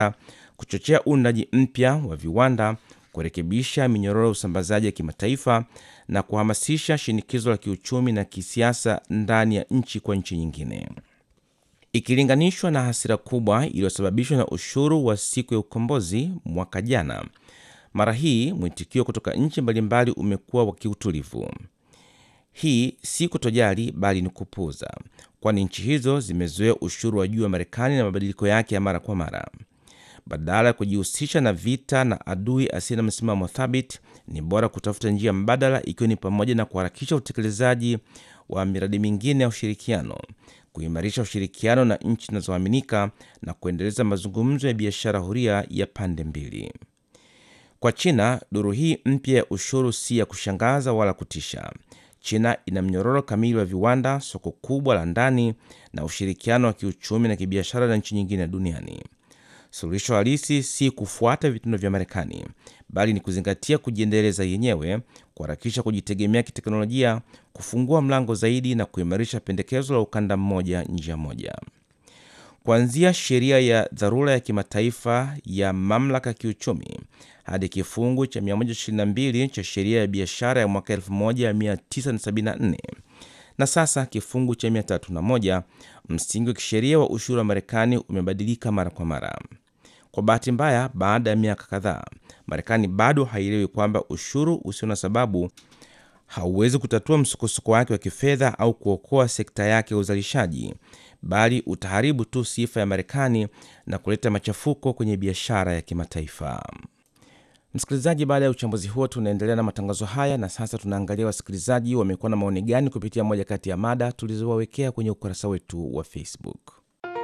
kuchochea uundaji mpya wa viwanda, kurekebisha minyororo ya usambazaji ya kimataifa na kuhamasisha shinikizo la kiuchumi na kisiasa ndani ya nchi kwa nchi nyingine. Ikilinganishwa na hasira kubwa iliyosababishwa na ushuru wa siku ya ukombozi mwaka jana, mara hii mwitikio kutoka nchi mbalimbali umekuwa wa kiutulivu. Hii si kutojali bali ni kupuuza, kwani nchi hizo zimezoea ushuru wa juu wa Marekani na mabadiliko yake ya mara kwa mara. Badala ya kujihusisha na vita na adui asiye na msimamo thabiti, ni bora kutafuta njia mbadala, ikiwa ni pamoja na kuharakisha utekelezaji wa miradi mingine ya ushirikiano, kuimarisha ushirikiano na nchi zinazoaminika na kuendeleza mazungumzo ya biashara huria ya pande mbili. Kwa China, duru hii mpya ya ushuru si ya kushangaza wala kutisha. China ina mnyororo kamili wa viwanda, soko kubwa la ndani na ushirikiano wa kiuchumi na kibiashara na nchi nyingine duniani. Suluhisho halisi si kufuata vitendo vya Marekani, bali ni kuzingatia kujiendeleza yenyewe, kuharakisha kujitegemea kiteknolojia, kufungua mlango zaidi na kuimarisha pendekezo la ukanda mmoja njia moja. Kuanzia sheria ya dharura ya kimataifa ya mamlaka ya kiuchumi hadi kifungu cha 122 cha sheria ya biashara ya mwaka 1974 na sasa kifungu cha 301, msingi wa kisheria wa ushuru wa Marekani umebadilika mara kwa mara. Kwa bahati mbaya, baada ya miaka kadhaa, Marekani bado haielewi kwamba ushuru usio na sababu hauwezi kutatua msukosuko wake wa kifedha au kuokoa sekta yake ya uzalishaji, bali utaharibu tu sifa ya Marekani na kuleta machafuko kwenye biashara ya kimataifa. Msikilizaji, baada ya uchambuzi huo, tunaendelea na matangazo haya, na sasa tunaangalia wasikilizaji wamekuwa na maoni gani kupitia moja kati ya mada tulizowawekea kwenye ukurasa wetu wa Facebook.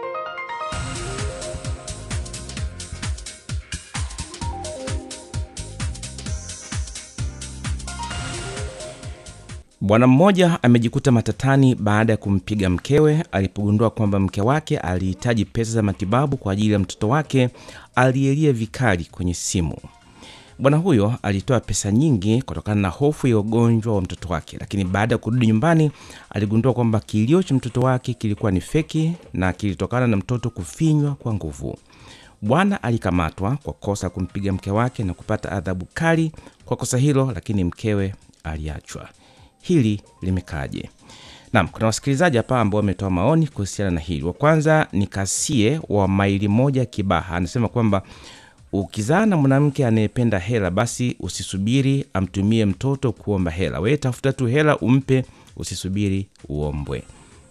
Bwana mmoja amejikuta matatani baada ya kumpiga mkewe alipogundua kwamba mke wake alihitaji pesa za matibabu kwa ajili ya mtoto wake aliyelia vikali kwenye simu. Bwana huyo alitoa pesa nyingi kutokana na hofu ya ugonjwa wa mtoto wake, lakini baada ya kurudi nyumbani aligundua kwamba kilio cha mtoto wake kilikuwa ni feki na kilitokana na mtoto kufinywa kwa nguvu. Bwana alikamatwa kwa kosa kumpiga mke wake na kupata adhabu kali kwa kosa hilo, lakini mkewe aliachwa. Hili limekaaje? Naam, kuna wasikilizaji hapa ambao wametoa maoni kuhusiana na hili. Wa kwanza ni Kasie wa maili moja Kibaha, anasema kwamba ukizaa na mwanamke anayependa hela, basi usisubiri amtumie mtoto kuomba hela. Wewe tafuta tu hela umpe, usisubiri uombwe.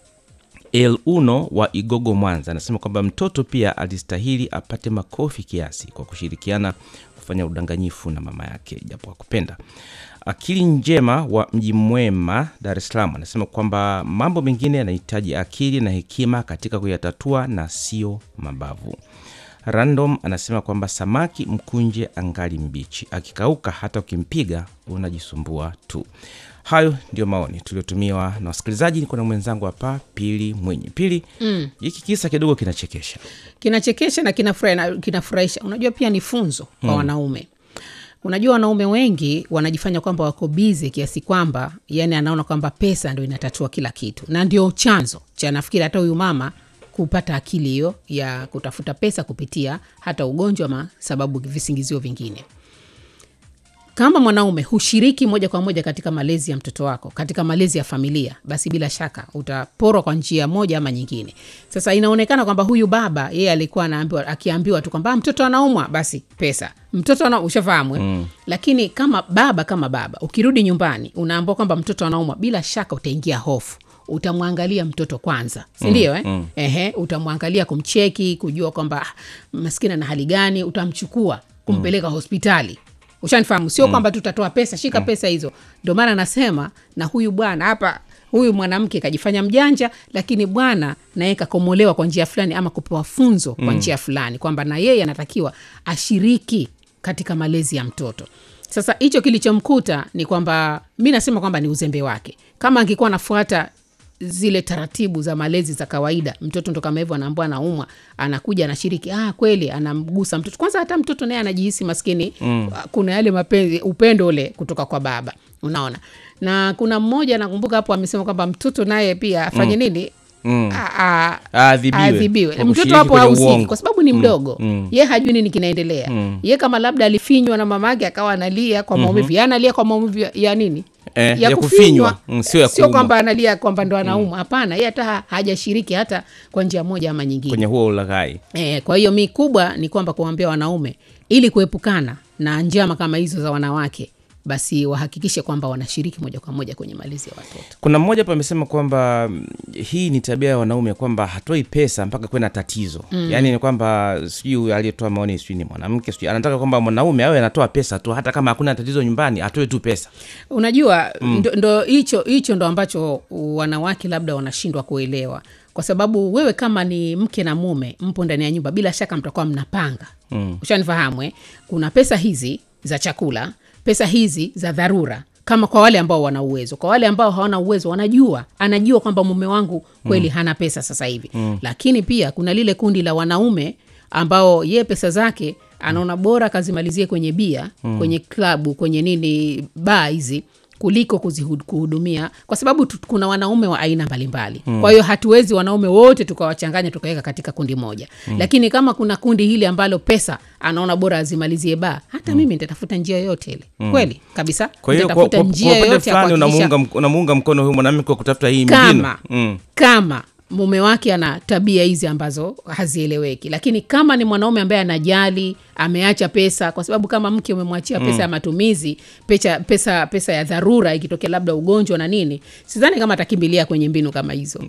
El Uno wa Igogo, Mwanza, anasema kwamba mtoto pia alistahili apate makofi kiasi kwa kushirikiana kufanya udanganyifu na mama yake japo hakupenda. Akili Njema wa Mji Mwema, Dar es Salaam, anasema kwamba mambo mengine yanahitaji akili na hekima katika kuyatatua na sio mabavu. Random anasema kwamba samaki mkunje angali mbichi, akikauka hata ukimpiga unajisumbua tu. Hayo ndio maoni tuliotumiwa na wasikilizaji. Niko na mwenzangu hapa Pili Mwenye. Pili, hiki kisa kidogo kinachekesha. kinachekesha na kinafurahi- kinafurahisha unajua pia ni funzo kwa wanaume unajua wanaume wengi wanajifanya kwamba wako bize kiasi kwamba yani anaona kwamba pesa ndo inatatua kila kitu na ndio chanzo cha nafikiri hata huyu mama kupata akili hiyo ya kutafuta pesa kupitia hata ugonjwa ama sababu visingizio vingine kama mwanaume hushiriki moja kwa moja katika malezi ya mtoto wako katika malezi ya familia basi bila shaka utaporwa kwa njia moja ama nyingine sasa inaonekana kwamba huyu baba yeye alikuwa anaambiwa akiambiwa tu kwamba "Ah, mtoto anaumwa basi pesa mtoto ana ushafahamu eh? mm. lakini kama baba kama baba ukirudi nyumbani unaambiwa kwamba mtoto anaumwa bila shaka utaingia hofu utamwangalia mtoto kwanza sindio eh? mm. Ehe, utamwangalia kumcheki kujua kwamba ah, maskini ana hali gani utamchukua kumpeleka hospitali ushanifahamu sio kwamba tutatoa pesa shika pesa hizo ndio maana nasema na huyu bwana hapa huyu mwanamke kajifanya mjanja lakini bwana naye kakomolewa kwa njia fulani ama kupewa funzo kwa njia fulani kwamba na yeye anatakiwa ashiriki katika malezi ya mtoto sasa hicho kilichomkuta ni kwamba mi nasema kwamba ni uzembe wake kama angekuwa anafuata zile taratibu za malezi za kawaida mtoto ndo kama hivyo anaambua anaumwa anakuja anashiriki ah, kweli anamgusa mtoto kwanza hata mtoto naye anajihisi maskini mm. kuna yale mapenzi upendo ule kutoka kwa baba unaona na kuna mmoja nakumbuka hapo amesema kwamba mtoto naye pia afanye mm. nini Mm. a- a- Aadhibiwe aadhibiwe kwa mtoto kushiriki hapo kwenye hahusiki uongo. kwa sababu ni mdogo mm. ye hajui nini kinaendelea ye kama labda alifinywa na mamake akawa analia kwa maumivu ye analia kwa maumivu ya- ya nini Eh, ya kufinywa. Mm, sio ya kuumwa. kwamba analia kwamba ndo anaumwa hapana ye hata ha- hajashiriki hata kwa njia moja ama nyingine kwenye huo ulaghai E, kwa hiyo mi kubwa ni kwamba kuwaambia wanaume ili kuepukana na njama kama hizo za wanawake basi wahakikishe kwamba wanashiriki moja kwa moja kwenye malezi ya watoto kuna mmoja hapa amesema kwamba mm, hii ni tabia ya wanaume kwamba hatoi pesa mpaka kuwe na tatizo mm. yaani ni kwamba sijui aliyetoa maoni sijui ni mwanamke sijui anataka kwamba mwanaume awe anatoa pesa tu hata kama hakuna tatizo nyumbani atoe tu pesa unajua ndo- ndo hicho hicho ndo ambacho wanawake labda wanashindwa kuelewa kwa sababu wewe kama ni mke na mume mpo ndani ya nyumba bila shaka mtakuwa mnapanga mm. ushanifahamu eh? kuna pesa hizi za chakula pesa hizi za dharura kama kwa wale ambao wana uwezo kwa wale ambao hawana uwezo wanajua anajua kwamba mume wangu kweli mm. hana pesa sasa hivi mm. lakini pia kuna lile kundi la wanaume ambao ye pesa zake anaona bora kazimalizie kwenye bia mm. kwenye klabu kwenye nini baa hizi kuliko kuzihu- kuhudumia kwa sababu tu, kuna wanaume wa aina mbalimbali mm. kwa hiyo hatuwezi wanaume wote tukawachanganya tukaweka katika kundi moja mm. lakini kama kuna kundi hili ambalo pesa anaona bora azimalizie baa hata mm. mimi nitatafuta njia yoyote ile mm. kweli kabisa kwa hiyo kwa, Nitatafuta kwa, kwa njia upande yoyote ya fulani kuhakikisha unamuunga mk- unamuunga mkono huyu mwanamke kwa kutafuta hii mbinu kama mm. kama mume wake ana tabia hizi ambazo hazieleweki lakini kama ni mwanaume ambaye anajali ameacha pesa kwa sababu kama mke umemwachia pesa ya matumizi pesa, pesa, pesa ya dharura ikitokea labda ugonjwa na nini sidhani kama atakimbilia kwenye mbinu kama hizo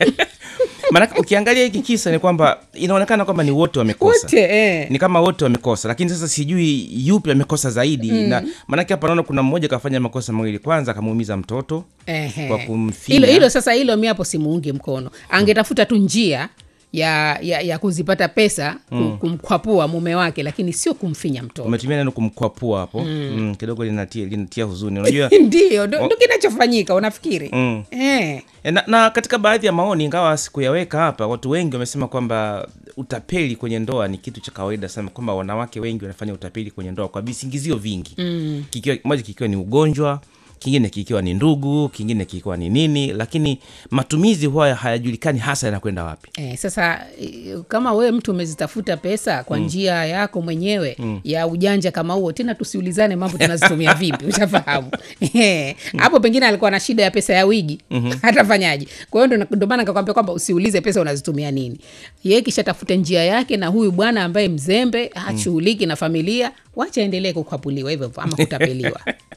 maanake ukiangalia hiki kisa ni kwamba inaonekana kwamba ni wote wamekosa wote eh. ni kama wote wamekosa lakini sasa sijui yupi amekosa zaidi mm. na maanake hapa naona kuna mmoja kafanya makosa mawili kwanza akamuumiza mtoto Ehe. kwa kumfinya. hilo hilo sasa hilo mi hapo simuungi mkono angetafuta tu njia ya, ya, ya kuzipata pesa mm. kumkwapua mume wake lakini sio kumfinya mtoto umetumia neno kumkwapua hapo mm. Mm, kidogo linatia, linatia huzuni unajua ndio ndo ndo kinachofanyika unafikiri Mm. eh. E, na, na katika baadhi ya maoni ingawa sikuyaweka hapa watu wengi wamesema kwamba utapeli kwenye ndoa ni kitu cha kawaida sana kwamba wanawake wengi wanafanya utapeli kwenye ndoa kwa visingizio vingi mm. kikiwa, moja kikiwa ni ugonjwa kingine kikiwa ni ndugu kingine kikiwa ni nini lakini matumizi huwa hayajulikani hasa yanakwenda wapi Eh, sasa eh, kama wewe mtu umezitafuta pesa kwa njia yako mwenyewe ya ujanja kama huo tena tusiulizane mambo tunazitumia vipi ushafahamu Eh, hapo pengine alikuwa na shida ya pesa ya wigi hatafanyaje kwa hiyo ndo- ndo maana nikakwambia kwamba usiulize pesa unazitumia nini ye kisha tafute njia yake na huyu bwana ambaye mzembe hashughuliki na familia wacha aendelee kukwapuliwa hivyo hivyo ama kutapeliwa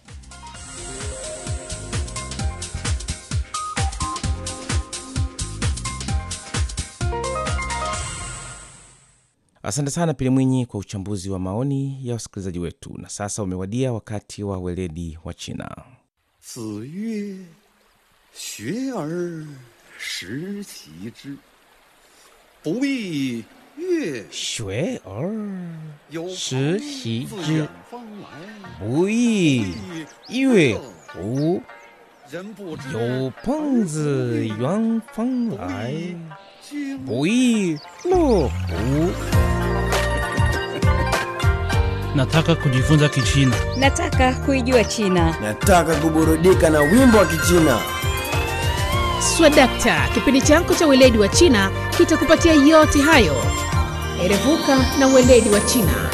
asante sana pili mwinyi kwa uchambuzi wa maoni ya wasikilizaji wetu na sasa umewadia wakati wa weledi wa china 子曰：“学而时齐之，不亦乐学而有时朋习自之远方来， 不亦乐乎人不知有朋自远方来， 经不亦乐乎？ Nataka kujifunza Kichina. Nataka kuijua China. Nataka kuburudika na wimbo wa Kichina. swadakta kipindi chako cha weledi wa china kitakupatia yote hayo erevuka na weledi wa china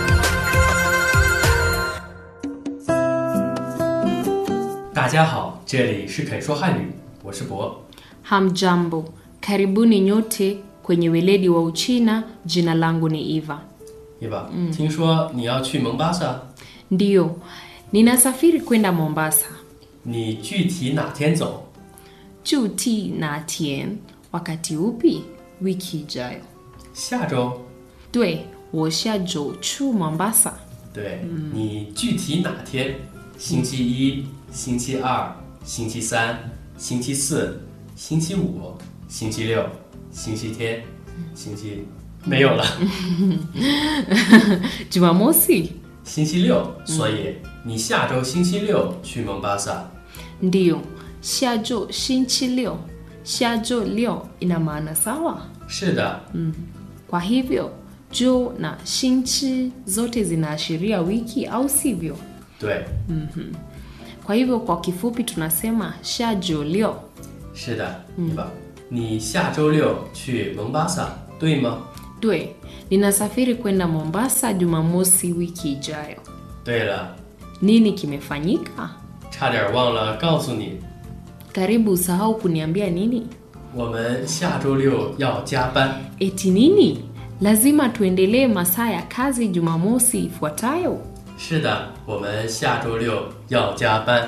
大家好，这里是肯说汉语，我是博。 Hamjambo, karibuni nyote kwenye weledi wa Uchina. Jina langu ni Eva. 伊娃，听说你要去蒙巴萨， Ndiyo, ninasafiri kwenda Mombasa. 你具体哪天走？ Juti na tien, wakati upi? Wiki ijayo. 下周？ Dwe, 我下周去 Mombasa. 对，你具体哪天？星期一、星期二、星期三、星期四、星期五、星期六、星期天、星期没有了， Jumamosi? 星期六。所以你下周星期六去蒙巴萨。 Ndiyo, shajo shinchi leo. Shajo leo ina maana sawa. 是的， Kwa hivyo, jo na shinchi zote zinaashiria wiki au sivyo? 对， Kwa hivyo kwa kifupi tunasema shajo leo. 是的，伊娃。 你下周六去蒙巴萨，对吗？ dwe ninasafiri kwenda mombasa jumamosi wiki ijayo 对了， nini kimefanyika 差点忘了告诉你， karibu usahau kuniambia nini 我们下周六要加班。 eti nini lazima tuendelee masaa ya kazi jumamosi ifuatayo 是的，我们下周六要加班。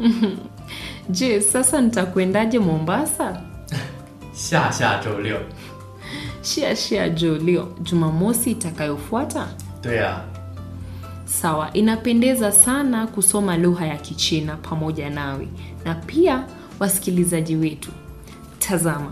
je sasa nitakwendaje mombasa 下下周六。 shia shia jolio jumamosi itakayofuata 对啊， sawa inapendeza sana kusoma lugha ya kichina pamoja nawe na pia wasikilizaji wetu tazama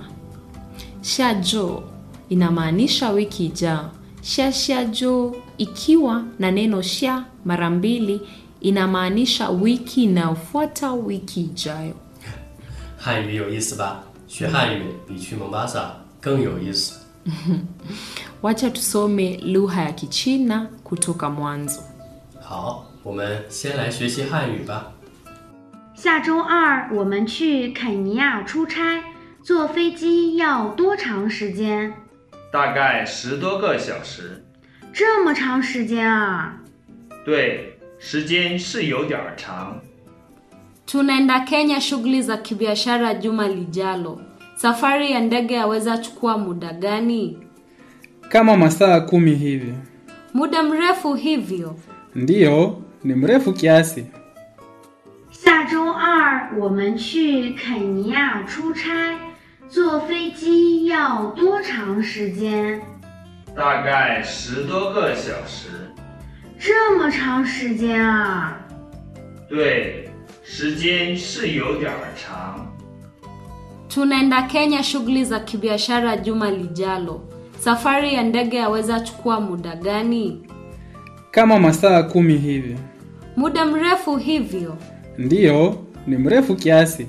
shajo inamaanisha wiki ijao sha shajo ikiwa na neno sha mara mbili inamaanisha wiki inayofuata wiki ijayo 汉语有意思吧？学汉语比去蒙巴萨更有意思。 wacha tusome lugha ya kichina kutoka mwanzo 好，我们先来学习汉语吧。 下周二我们去肯尼亚出差，坐飞机要多长时间？ 大概十多个小时。 这么长时间啊！ 对，时间是有点儿长。 Tunaenda Kenya shughuli za kibiashara juma lijalo. Safari ya ndege yaweza chukua muda gani? Kama masaa kumi hivi. Muda mrefu hivyo? Ndiyo, ni mrefu kiasi. 下周二我们去肯尼亚出差，坐飞机要多长时间？ 大概十多个小时。 这么长时间啊！ 对，时间是有点儿长。 Tunaenda Kenya shughuli za kibiashara juma lijalo. Safari ya ndege yaweza chukua muda gani? Kama masaa kumi hivi. Muda mrefu hivyo? Ndiyo, ni mrefu kiasi.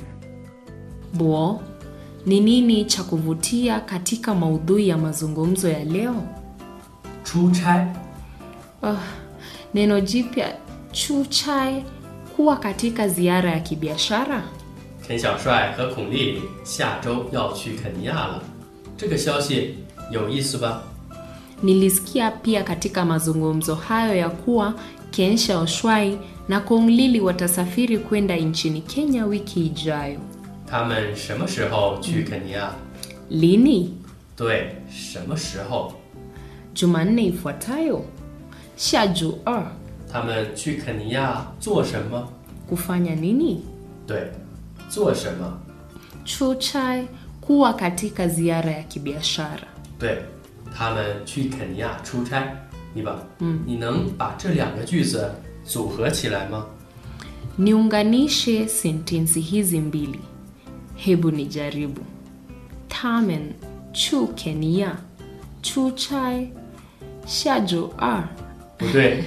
bo ni nini cha kuvutia katika maudhui ya mazungumzo ya leo 出差 Ah, neno jipya chuchai kuwa katika ziara ya kibiashara 田小帅和孔丽丽下周要去肯尼亚了，这个消息有意思吧？ nilisikia pia katika mazungumzo hayo ya kuwa kensha oshwai na konglili watasafiri kwenda nchini kenya wiki ijayo 他们什么时候去肯尼亚？ lini 对，什么时候？ jumanne ifuatayo shaju r 他们去肯尼亚做什么？ kufanya nini 对，做什么？ chuchai kuwa katika ziara ya kibiashara 对，他们去肯尼亚出差。你把，嗯，你能把这两个句子组合起来吗？ niunganishe sentensi hizi mbili hebu nijaribu tamen chu kenia chuchai shajo r 不对，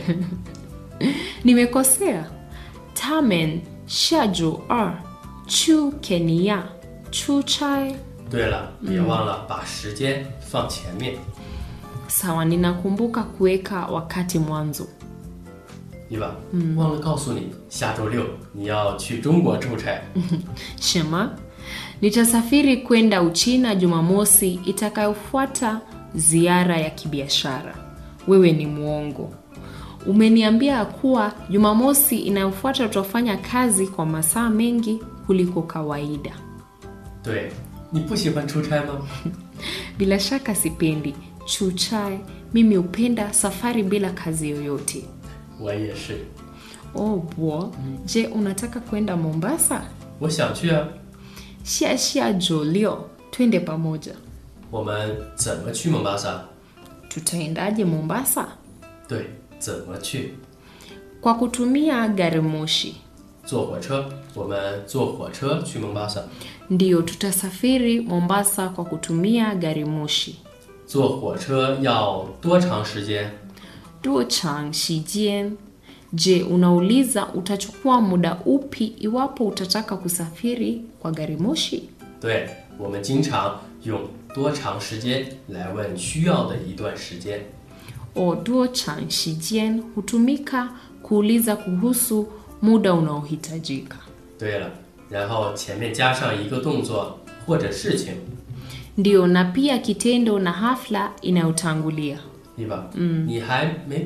nimekosea tamen shajo r chu kenia chuchai 对了，别忘了把时间放前面。 sawa ninakumbuka kuweka wakati mwanzo 伊娃，嗯，忘了告诉你，下周六你要去中国出差。 shema nitasafiri kwenda uchina jumamosi itakayofuata ziara ya kibiashara wewe ni mwongo umeniambia kuwa jumamosi inayofuata tutafanya kazi kwa masaa mengi kuliko kawaida 对，你不喜欢出差吗？ bila shaka sipendi chuchae mimi hupenda safari bila kazi yoyote 我也是， oh bo je unataka kwenda mombasa 我想去啊。 shia shia jolio twende pamoja 我们怎么去蒙巴萨？ tutaendaje mombasa 对，怎么去？ kwa kutumia gari moshi 坐火车。我们坐火车去蒙巴萨。 ndiyo tutasafiri mombasa kwa kutumia gari moshi 坐火车要多长时间？ duo chang shijian je unauliza utachukua muda upi iwapo utataka kusafiri kwa gari moshi 对，我们经常用多长时间来问需要的一段时间。 o duo chang shijian hutumika kuuliza kuhusu muda unaohitajika 对了，然后前面加上一个动作或者事情， ndio na pia kitendo na hafla inayotangulia 对吧？ 嗯你还没